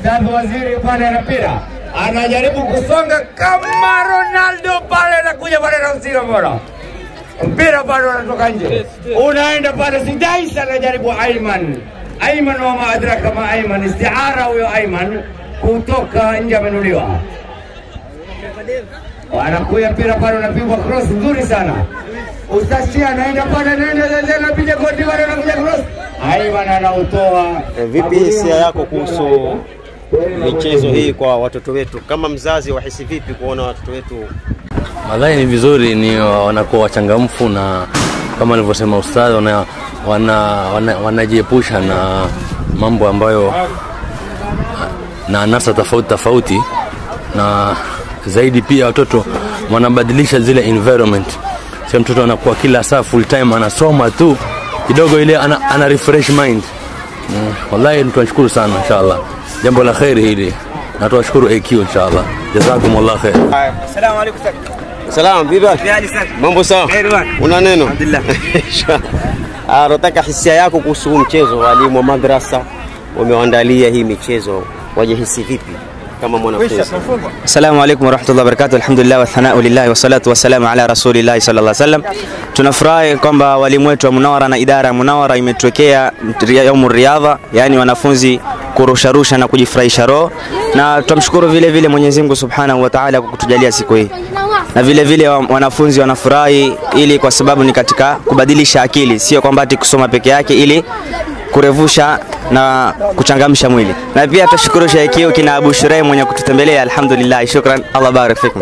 Ustadhi Waziri pale ana mpira anajaribu kusonga kama Ronaldo pale, anakuja pale na mpira bora, mpira bado unatoka nje, unaenda pale. Sidais anajaribu Aiman, Aiman wa maadraka ma Aiman, istiara huyo Aiman kutoka nje, amenuliwa anakuya mpira pale, unapigwa cross nzuri sana. Ustasi anaenda pale, anaenda anapiga goti pale, anakuja cross, Aiman anautoa. E, vipi hisia yako kuhusu michezo hii kwa watoto wetu? Kama mzazi wahisi vipi kuona watoto wetu Nadhani ni vizuri, ni wanakuwa wachangamfu na kama alivyosema ustadhi, wana, wana, wana, wanajiepusha na mambo ambayo na anasa tofauti tofauti, na zaidi pia watoto wanabadilisha zile environment. Sio mtoto anakuwa kila saa full time anasoma tu kidogo, ile ana, ana refresh mind. Mm, wallahi tunashukuru sana inshallah, jambo la kheri hili na tunashukuru AQ inshallah, jazakumullah khair. Assalamu alaikum sir. Salam, vipi? Hali sana. Mambo sawa? Kheri bwana. Una neno? Alhamdulillah. Ah, nataka hisia yako kuhusu huu mchezo. Walimu wa madrasa wamewaandalia hii michezo, wajihisi vipi kama mwanafunzi? Assalamu alaikum warahmatullahi wabarakatuh. Alhamdulillah wathanau lillahi wassalatu wassalamu ala rasulillahi sallallahu alaihi wasallam. Tunafurahi kwamba walimu wetu wa Munawara na idara ya Munawara imetuwekea yaumu riadha, yani wanafunzi kurusharusha na kujifurahisha roho, na tunamshukuru vile vile Mwenyezi Mungu Subhanahu wa Ta'ala kwa kutujalia siku hii, na vile vile wa- wanafunzi wanafurahi ili kwa sababu ni katika kubadilisha akili, sio kwamba ati kusoma peke yake ili kurevusha na kuchangamsha mwili. Na pia tushukuru Sheikh kina Abu Shuraim mwenye kututembelea, alhamdulillah, shukran, Allah barik fikum.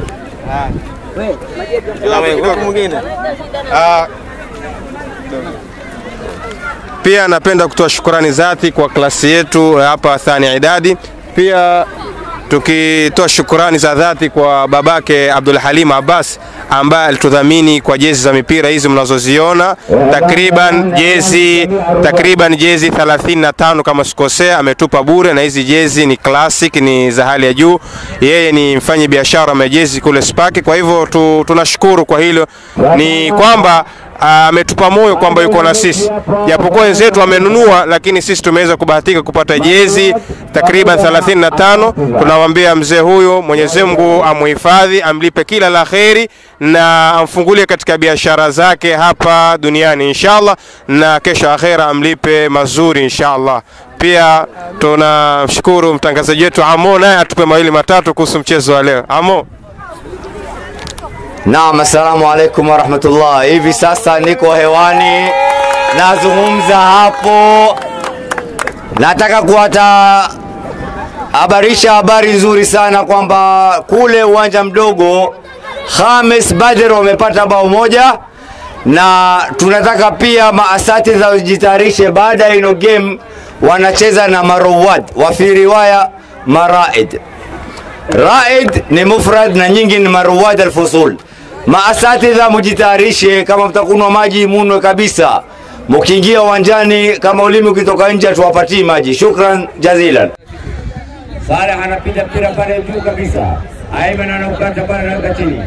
Pia napenda kutoa shukrani zati kwa klasi yetu hapa Thani Idadi. Pia tukitoa shukrani za dhati kwa babake Abdul Halim Abbas ambaye alitudhamini kwa jezi za mipira hizi mnazoziona, takriban jezi takriban jezi 35 kama sikosea, ametupa bure, na hizi jezi ni classic, ni za hali ya juu. Yeye ni mfanyi biashara wa jezi kule Spaki, kwa hivyo tu, tunashukuru kwa hilo. Ni kwamba ametupa moyo kwamba yuko na sisi, japokuwa wenzetu wamenunua, lakini sisi tumeweza kubahatika kupata jezi takriban 35. Tunamwambia mzee huyo, Mwenyezi Mungu amuhifadhi, amlipe kila la kheri na amfungulie katika biashara zake hapa duniani inshallah, na kesho akhera amlipe mazuri inshallah. Pia tunamshukuru mtangazaji wetu Amo, naye atupe mawili matatu kuhusu mchezo wa leo. Amo. Naam, assalamu alaikum warahmatullah. Hivi sasa niko hewani nazungumza hapo, nataka kuwata habarisha habari nzuri sana kwamba kule uwanja mdogo Khamis Badr wamepata bao moja, na tunataka pia maasatidha wajitayarishe baada ya ino game wanacheza na Marowad wa fi riwaya Maraid. Raid ni mufrad na nyingi ni maruwad alfusul. Maasatidha mujitayarishe, kama mtakunwa maji munwe kabisa. Mukiingia uwanjani, kama ulimi ukitoka nje, tuwapatie maji. Shukran jazilan. Saleh anapiga mpira pale juu kabisa, Aiman anaukata pale, anaweka chini.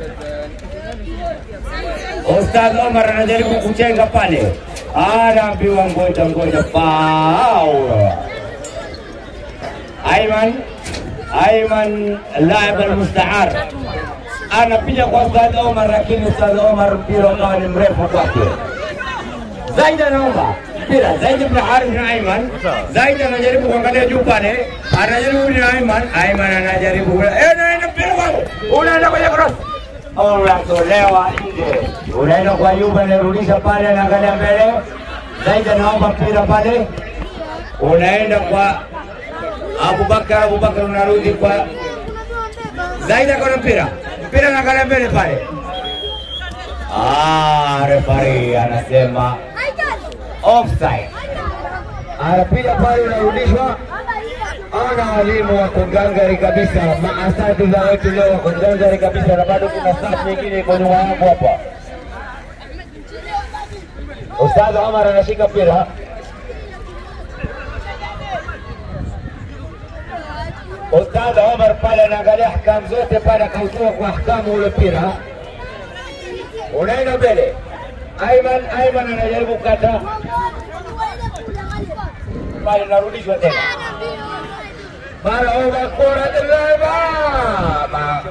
Ustadh Omar anajaribu kuchenga pale, anaambiwa ngoja ngoja, faul. Aiman Aiman laib almustaar anapiga kwa Ustadh Omar, lakini Ustadh Omar mpira ukawa ni mrefu kwake. Zaid anaomba mpira, Zaid ibn Harith na Aiman. Zaid anajaribu kuangalia juu pale, anajaribu na Aiman, Aiman anajaribu eh, naenda mpira kwake, unaenda kwenye cross unatolewa nje, unaenda kwa Yuba, anarudisha pale, anaangalia mbele. Zaid anaomba mpira pale, unaenda kwa Abubakar, Abubakar unarudi kwa Zaid akona mpira, mpira anaangalia mbele pale. Ah, refari anasema offside, anapiga pale, unarudishwa. Ana walimu wako ngangari kabisa, maasatidha wetu leo wako ngangari kabisa, na bado kuna safu nyingine iko nyuma yangu hapa. Ustadh Omar anashika mpira Ustadh Omar pale anaangalia ahkamu zote pale, akautoa kwa ahkamu ule mpira, unaenda mbele. Aiman Aiman anajaribu kukata pale, narudishwa tena. مرحبا كرة الرابعة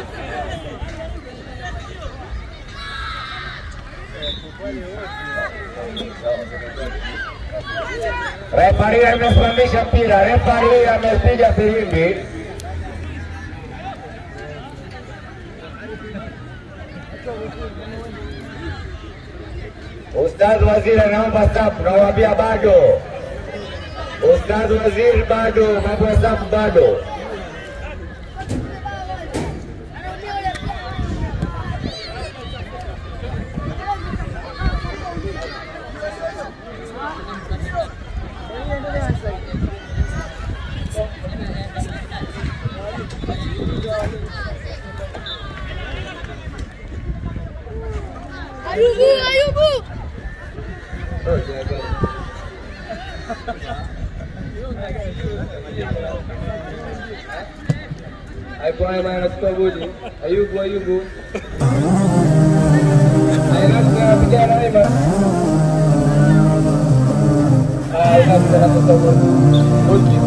Refari amesimamisha mpira, refari amepiga filimbi. Ustadh Waziri anaomba safu, nawaambia bado. Ustadh Waziri bado, mambo ya safu bado. Ayubu, Ayubu. Alikuwa anachukua bodi. Ayubu, Ayubu. Anapiga Naima. Ah, anapiga na bodi. Bodi.